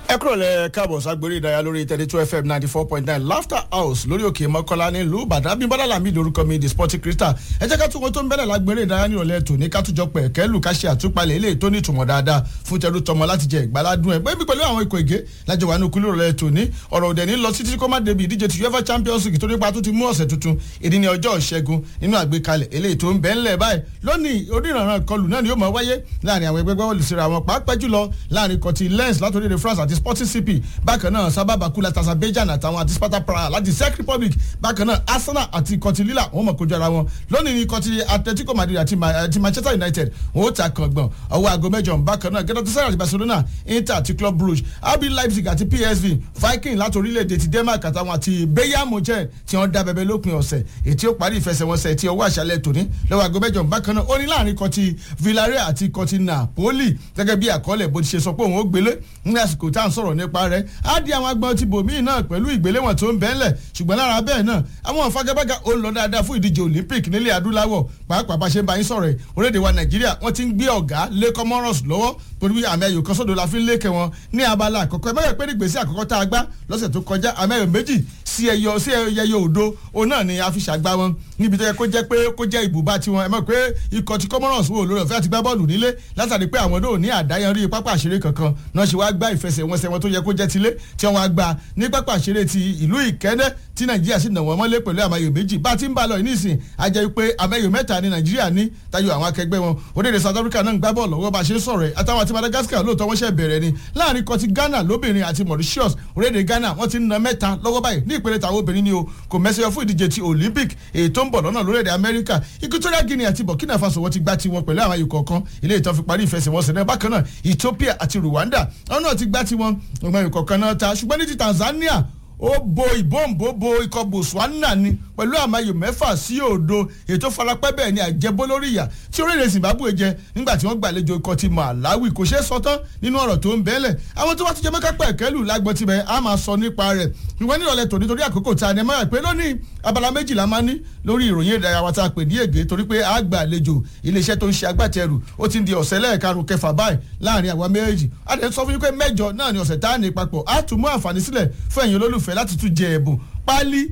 ẹ kúrò lẹ káàbọ̀ ságbórí ìdárayá lórí thirty two fm ninety four point nine laughter house lórí òkè mọ́kànlá nílùú ìbàdàn abímbọ́lá làmì lórúkọ mi the sporting crystal ẹ jẹ́ ká tún wọn tó ń bẹ̀rẹ̀ lágbèrè ìdárayá ní ìrọ̀lẹ́ tòní ká tún jọ pẹ̀ kẹ́lù ká ṣe àtúpalẹ̀ eléyìí tó ní ìtumọ̀ dáadáa fún tẹrú tọmọ láti jẹ ìgbàládùn ẹ̀ bẹ́ẹ̀ pẹ̀lú àwọn ikọ̀ ègé lájọ wà ní okùn ìrọ̀lẹ́ tòní ọ̀rọ̀ òdẹ̀ ní lọ títí kó má débi ìdíje ti uefa champions league tó nípa tó ti mú ọ̀sẹ̀ tuntun ìdí ni ọjọ́ ìṣẹ́gun nínú àgbékalẹ̀ eléyìí tó ń bẹ́ ńlẹ̀ báyìí lónìí onírànràn kọlù náà ni yóò máa wáyé láàrin àwọn ẹgbẹ́ gbọ́wọ́lù síra wọn pàápàá jùlọ láàrin kọtí lens látòrí france àti sporting cp bákan náà sábàbà kula tazabejan àtàwọn àti sparta praha láti czech republic bákan náà arsenal àti kọtí lila wọn mọ̀ kojú ara wọn lónìí ní kọtí atletico madrid àti manchester united wọn ó ta kàngbọ̀n ọwọ́ aago mẹ́jọ bákan náà galatasaray àti barcelona inter àti club brugge rb leipzig àti psv viking láti orílẹ̀-èdè ti denmark àtàwọn àti bayern munchen tí wọ́n dá bẹ̀bẹ̀ lópin ọ̀sẹ̀ ètí ó parí ìfẹsẹ̀wọnsẹ̀ tí ọwọ́ àṣálẹ̀ tòní lọ́wọ́ aago mẹ́jọ bákan náà ó ní láàrin kọtí villarreal àti kọtí napoli gẹ́gẹ́ bí àkọọ́lẹ̀ bó ti ṣe sọ pé òun ó gbélé ní àsìkò tá à ń sọ̀rọ̀ nípa rẹ̀ á di àwọn agbọn ti bòmíì náà pẹ̀lú ìgbéléwọ̀n tó ń bẹ́ẹ̀lẹ̀ ṣùgbọ́n lára bẹ́ẹ̀ náà àwọn ìfagagbága ó lọ dáadáa fún ìdíje olympic nílẹ̀ adúláwọ̀ pàápàá bá ṣe ń bá yín sọ̀rọ̀ ẹ̀ orílẹ̀-èdè wa nàìjíríà wọ́n ti ń gbé ọ̀gá lẹ́kọ́ mọ́rọ̀s lọ́wọ́ torí àmì ẹ̀yọ̀ kan sódò la fi ń lékè wọn ní abala àkọ́kọ́ ẹ mẹ́rẹ̀ pé ní gbèsè àkọ́kọ́ tá a gbá lọ́sẹ̀ tó kọjá àmì ẹ̀yọ̀ méjì sí ẹyọ sí ẹyọ òdo òun náà ni a fi ṣàgbá wọn níbi tó yẹ kó jẹ́ pé kó jẹ́ ibùba tiwọn ẹ mọ̀ pé ikọ̀ ti comoros wo lórí ọ̀fẹ́ àti gbá bọ́ọ̀lù nílé látàrí pé àwọn náà ní àdáyanrí pápá àṣeré kankan náà ṣe wá gbá ìfẹsẹ̀wọnsẹ̀ wọn tó yẹ kó jẹ́ tilé tí wọ́n á gbá ní pápá àṣeré ti ìlú ìkẹ́ndẹ́ tí nàìjíríà sì nà wọ́n mọ́lé pẹ̀lú àmàyò méjì bá ti ń bá lọ nísìn àjẹ́ pé àmàyò mẹ́ta ní nàìjíríà ní tayọ àwọn akẹgbẹ́ wọn orílẹ̀-èdè south africa náà ń gbá bọ́ọ̀lù lọ́wọ́ bá a ṣe ń sọ̀rọ̀ ẹ̀ àtàwọn àti madagascar lóòótọ́ wọ́n ṣẹ̀ bẹ̀rẹ̀ ni láàrin kọtí ghana lóbìnrin àti mauritius orílẹ̀-èdè ghana wọ́n ti ń na mẹ́ta lọ́wọ́ báyìí ní ìpele tàwọn obìnrin ni o kò mẹ́sẹ̀ fún ìdíje ti olympic èyí tó ń bọ̀ lọ́nà lórílẹ̀-èdè amẹ́ríkà equatorial guinea àti burkina faso wọ́n ti gbá tiwọn pẹ̀lú àwọn ikọ̀ kan ilé ìtàn fi parí ìfẹsẹ̀wọnsẹ̀ náà bákan náà ethiopia àti rwanda àwọn náà ti gbá tiwọn ọmọ ikọ̀ kan náà ta ṣùgbọ́n ní ti tanzania ó bo ìbòǹbò bo ikọ̀ botswana ni pẹ̀lú àmàyò mẹ́fà sí òdo ètò farapẹ́ bẹ́ẹ̀ ni àjẹbó lórí ìyà tí orílẹ̀ zimbabwe jẹ nígbà tí wọ́n gbàlejò ikọ̀ ti malawi kò ṣeé sọ tán nínú ọ̀rọ̀ tó ń bẹ́ẹ̀lẹ̀ àwọn tó bá ti jẹ mẹ́ká pẹ̀kẹ́lù lágbọ́n tibẹ̀ á máa sọ nípa rẹ̀ ìwọ́n ní ìrọ̀lẹ́ tòní torí àkókò tá a ní mọ́ra pé lónìí abala méjìlá máa ní lórí ìròyìn ìdárayá wa tá a pè ní ègé torí pé a gbà àlejò iléeṣẹ́ tó ń ṣe agbátẹrù ó ti ń di ọ̀sẹ̀ lẹ́ẹ̀karùn kẹfà báyìí láàrin àwa méjì a dẹ̀ sọ fún yín pé mẹ́jọ náà ni ọ̀sẹ̀ tá a ní papọ̀ a tún mú àǹfààní sílẹ̀ fún ẹ̀yin olólùfẹ́ láti tún jẹ ẹ̀bùn pálí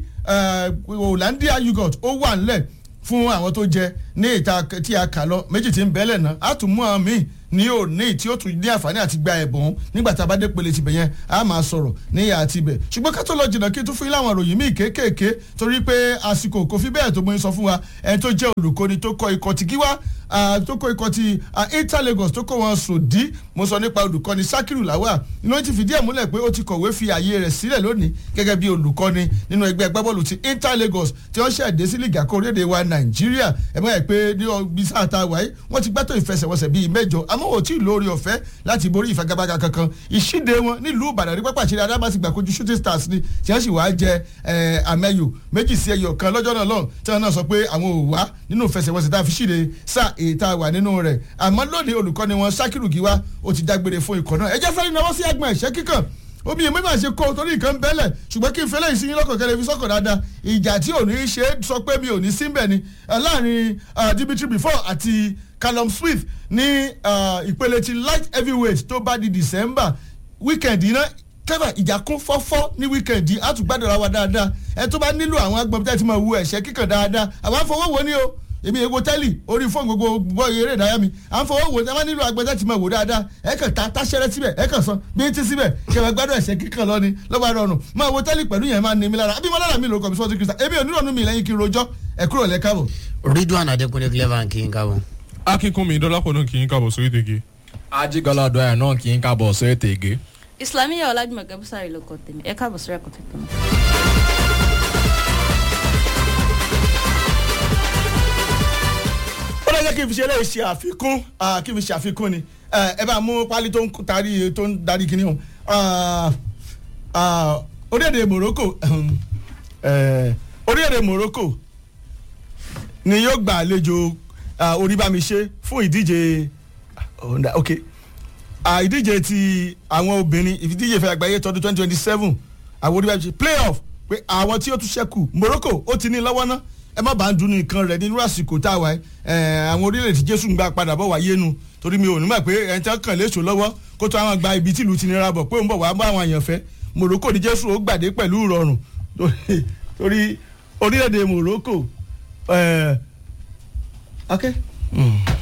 hollandia yogurt ó wà ńlẹ̀ fún àwọn tó jẹ ní ìta tí a kà lọ méjì tí ń bẹ́lẹ̀ náà a tún mú àwọn míì ní òní tí ó tún ní àǹfààní àti gba ẹ̀bùn nígbà tá a bá dé pele tibẹ̀ yẹn a máa sọ̀rọ̀ níyà àti ibẹ̀ ṣùgbọ́n ká tó lọ jìnnà kí n tún fún yín láwọn ìròyìn míì kéékèèké torí pé àsìkò kò fi bẹ́ẹ̀ tó mú yín sọ fún wa ẹni tó jẹ́ olùkọ́ni tó kọ́ ikọ̀ tí gíwá tó kọ́ ikọ̀ ti inter lagos tó kọ́ wọn sòdí mo sọ nípa olùkọ́ni sakiru lawa inú ti fìdí ẹ̀ múlẹ̀ pé ó ti kọ̀wé fi àyè rẹ̀ sílẹ̀ lónìí gẹ́gẹ́ bí olùkọ́ni nínú ẹgbẹ́ agbábọ́ọ̀lù ti inter lagos tí wọ́n ṣẹ̀dé sí lìgà kó orílẹ̀-èdè wa nàìjíríà ẹ̀ mọ́ ẹ̀ pé ní ọgbìn sáà tá a wáyé wọ́n ti gbẹ́tọ̀ ìfẹsẹ̀wọnsẹ̀ bíi mẹ́jọ àmọ́ ò tí ì lórí ọ̀fẹ́ láti borí ìfagagbága kankan ìṣíde wọn nílùú ìbàdàn ní pápá ìṣeré adámásí gbàkojú shooting stars ni tí wọ́n sì wá jẹ àmẹ́yò méjì sí ẹyọ kan lọ́jọ́ náà lọ́hùn tí wọ́n náà sọ pé àwọn ò wá nínú ìfẹsẹ̀wọnsẹ̀ tá a fi ṣíde sáà èyí tá a wà nínú rẹ̀ àmọ́ lónìí olùkọ́ni wọn sakiru giwa ó ti dágbére fún ikọ̀ náà ẹ jẹ́ sáré náwó sí agbọ̀n ẹ̀ṣẹ́ kíkàn omi èmi máa ṣe kó torí nǹkan bẹ́lẹ̀ ṣùgbọ́n kí n fẹ́lẹ́ ìsinyìí lọ́kàn kẹlẹ́ fi sọ́kàn dáadáa ìjà tí ò ní í ṣe é sọ pé mi ò ní síbẹ̀ ni láàrin dimitri before àti callum smith ní ìpele ti light heavyweight tó bá di december weekend iná kẹ́fà ìjà kún fọ́fọ́ ní weekend àtúgbàdàrà wa dáadáa ẹ tó bá nílò àwọn agbọ̀n tí a ti máa wu ẹ̀ṣẹ́ kíkàn dáadáa àwọn afọwọ́wọ́ ni o èmi èwo tẹ́lì orí fóònù gbogbo bọ́ eré ìdárayá mi à ń fọwọ́ wò ẹ má nílò agbẹ́sẹ̀ tí mo wò dáadáa ẹ kàn ta táṣẹ́rẹ́ síbẹ̀ ẹ kàn san bí ti síbẹ̀ kẹfẹ́ gbádùn ẹ̀sẹ̀ kíkan lọ ni lọ́ba rọrùn máa wo tẹ́lì pẹ̀lú yẹn máa ní mi lára àbí mo lára mi lórúkọ mi sọ́ọ́ ti kìrìsà èmi ò nílò mi lẹ́yìn kí n rojọ́ ẹ kúrò lẹ́ káàbọ̀. ridwan adekunle clever kì í káàbọ̀. akínkùnmi dọ́lápọ̀ náà kì í káàbọ̀ sórí tègé. ajigbala dọ́yà náà kì í káàbọ̀ sórí tègé. islamiyah ọlájúmọ̀kẹ́ bùsàrì ló kọ́ tèmi ẹ káàbọ̀ sórí ẹ̀kọ́ tuntun. ó lọ jẹ́ kí n fi ṣe eléyìí ṣe àfikún kí n fi ṣe àfikún ni ẹ bá mú pálí tó ń tarí tó ń darí kíní ọ̀hún orílẹ̀-èdè morocco orílẹ̀-èdè morocco ni yóò gbà àlejò oríbàmíṣe fún ìdíje ok ìdíje ti àwọn obìnrin ìdíje ìfẹ́ àgbáyé tọdún twenty twenty seven àwọn oríbàmíṣe playoff pé àwọn tí ó tún ṣẹ́kù morocco ó ti ní lọ́wọ́ náà ẹ má bàa ń dunu nǹkan rẹ nínú àsìkò tá a wà ẹ àwọn orílẹ̀-èdè jésù ń gbà padà bọ̀ wáyé nu torí mi ò ní mọ̀ pé ẹni tí wọ́n kàn léṣo lọ́wọ́ kó tó àwọn gba ibi tí ìlú ti nira bọ̀ pé òun bọ̀ wá bá àwọn èèyàn fẹ́ Morocco ní Jésù ó gbàdé pẹ̀lú ìrọ̀rùn torí- torí orílẹ̀-èdè Morocco ẹ̀ okay. Mm.